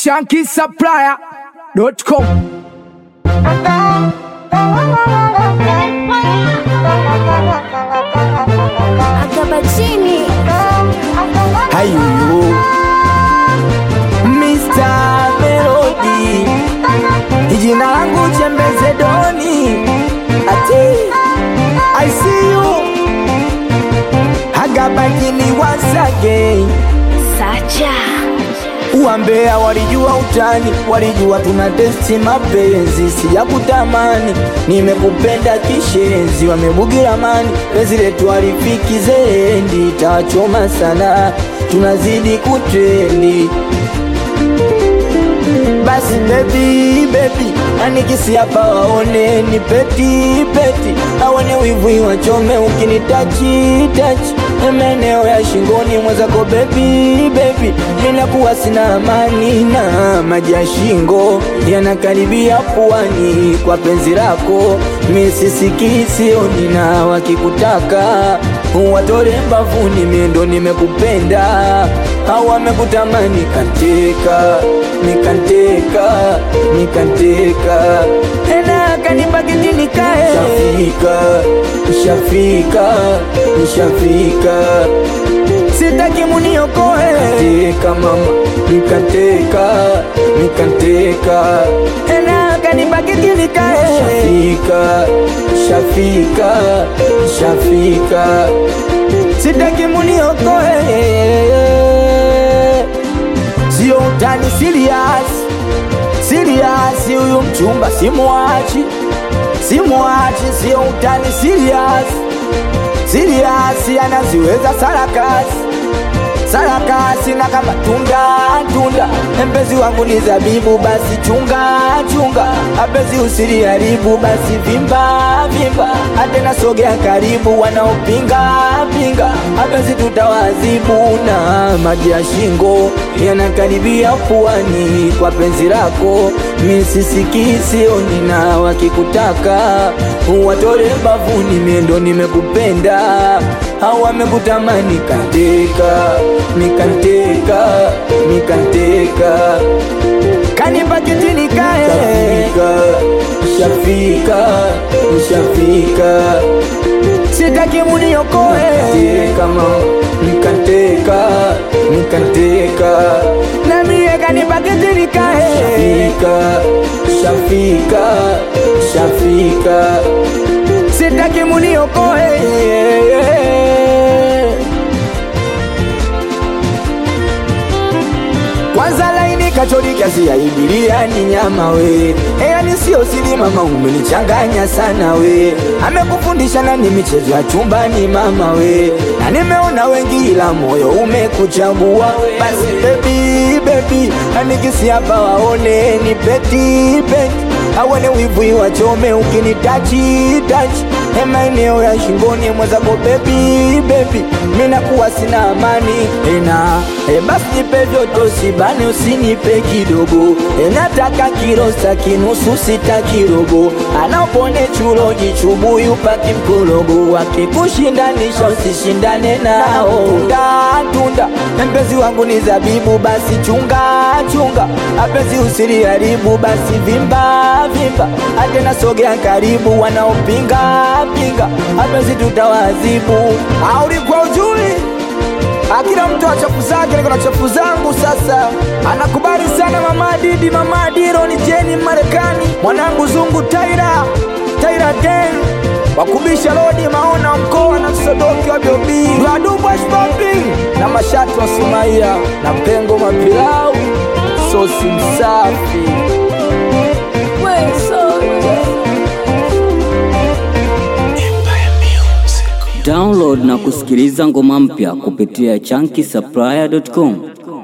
shankisupplier.com. Akabachini Hayuyu Mr. Melody Jina langu Chembeze Doni Ati I see you Agabagini once again Sacha Uambea walijua utani, walijua tuna testi mapenzi, si ya kutamani. Nimekupenda kishenzi, wamebugira mani, penzi letu halifiki zendi, tawachoma sana, tunazidi kutrendi. Basi baby baby, anikisi hapa waone ni peti peti, aone wivu wachome ukinitachi tachi maeneo ya shingoni mwenzako baby baby, ninakuwa sina amani na maji ya shingo yanakaribia puani kwa penzi lako, misisiki sioni na wakikutaka watore mbavuni, miendo nimekupenda au wamekutamani kanteka nikanteka nikanteka ena kanibakiti nikae shafika shafika shafika sitaki muniokoe nikateka mama nikateka nikateka ena kanibakiti nikae shafika shafika shafika sitaki muniokoe sio utani serious serious huyu mchumba simuachi simuachi sio utani serious serious anaziweza sarakasi sarakasi na kama tunda tunda mpenzi wangu ni zabibu basi chunga chunga apenzi usiliharibu basi vimba vimba atena sogea karibu wanaopinga pinga apenzi tutawazibu na maji ya shingo yanakaribia puani kwa penzi lako misisiki sioni na wakikutaka watore mbavuni miendo nimekupenda au wamekutamani kateka nikanteka nikanteka kanipakiti nikae shafika shafika sitaki muniokoe kama nikanteka nikanteka na mie kanipakiti nikae shafika shafika shafika sitaki muniokoe kwanza laini kachori kiasi ya ibilia ni nyama we yani sio sili mama umenichanganya sana we amekufundisha nani michezo ya chumbani mama we na nimeona wengi ila moyo umekuchagua basi bebi bebi anikisi hapa waone ni peti peti awane wivu wachome ukinitachi tachi maeneo ya shingoni mwenzako bebi bebi minakuwa sina amani ena e basi nipe vyote usibane usinipe kidogo e nataka kirosta kinusu sita kirogo anaopone chulo jichubuyu paki mkologo wakikushindanisha usishindane nao tunda tunda mpenzi wangu ni zabibu basi chunga chunga apenzi usiliharibu basi vimba vimba atena sogea karibu wanaopinga pinga apenzi tutawazibu aulikuwa ujui akila mtu achafu zake niko na chafu zangu sasa anakubali sana mama didi mama diro ni jeni marekani mwanangu zungu taira taira den wakubisha lodi maona mkoa na msodoki wa biobi wadubwashpopping na mashatu wa sumaia na pengo mapilau sosi msafi Download na kusikiliza ngoma mpya kupitia chunky supplier.com.